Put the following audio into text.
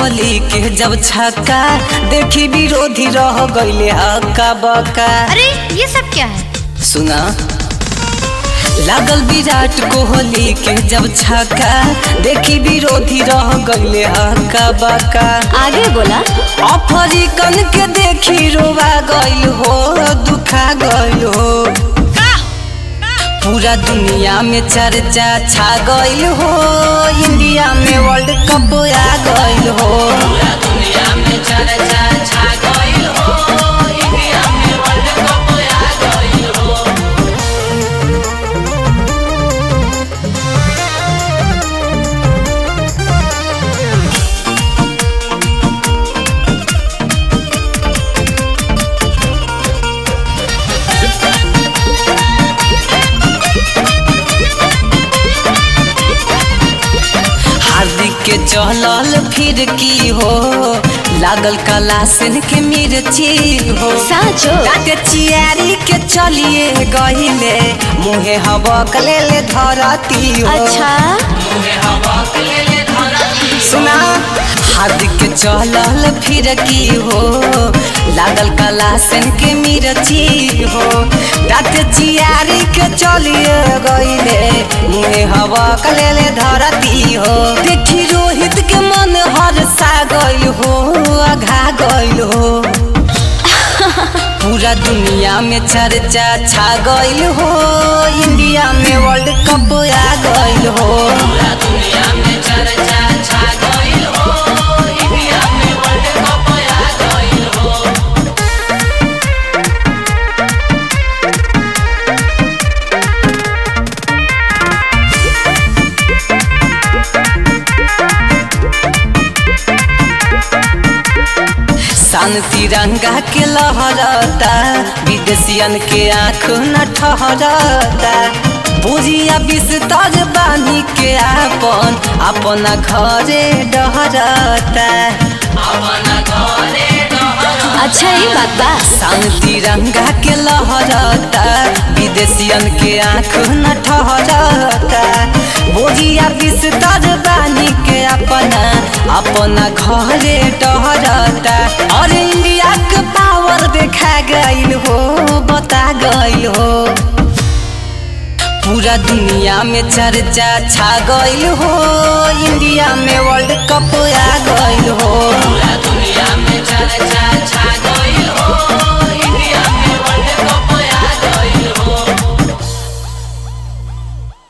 कोहली के जब छक्का देखी विरोधी रह गईले हक्का बक्का अरे ये सब क्या है सुना लागल विराट कोहली के जब छक्का देखी विरोधी रह गईले हक्का बक्का आगे बोला अफ्रीकन के देखी रोवा गईल हो दुखा गईल हो पूरा दुनिया में चर्चा छा गईल हो इंडिया में वर्ल्ड कप आ गईल हो पूरा दुनिया में चर्चा छा गईल हो इंडिया में वर्ल्ड कप आ गईल हो हार्दिक के चलल फिर की हो लागल कला सेन के मिर्ची हो साचो दाँते चियारी के चलिए गहिले मुहे हबक ले ले धरती हो अच्छा सुना हार्दिक के चलल फिर की हो लागल कला सेन के मिर्ची हो दाँते चियारी के चलिए गईले मुहे हबक ले ले धरती हो देखी रोहित के मन हर सा गईल हो अघा गईल हो पूरा दुनिया में चर्चा छा गईल हो इंडिया में वर्ल्ड कप आ गईल हो पूरा दुनिया में चर्चा छा गईल हो इंडिया में वर्ल्ड कप आ गईल हो सन तिरंगा के लहरता विदेशियन के आँख न ठहरता बुझिया बिस्तर बानी के आपन अपना घरे डहरता अपना घरे अच्छा ये बात बा सन तिरंगा के लहरता विदेशियन के आँख न ठहरता बोझिया बिस्तर बानी के अपना अपना घरे डहरता और इंडिया के पावर देखा गईल हो बता गईल हो पूरा दुनिया में चर्चा छा गईल हो इंडिया में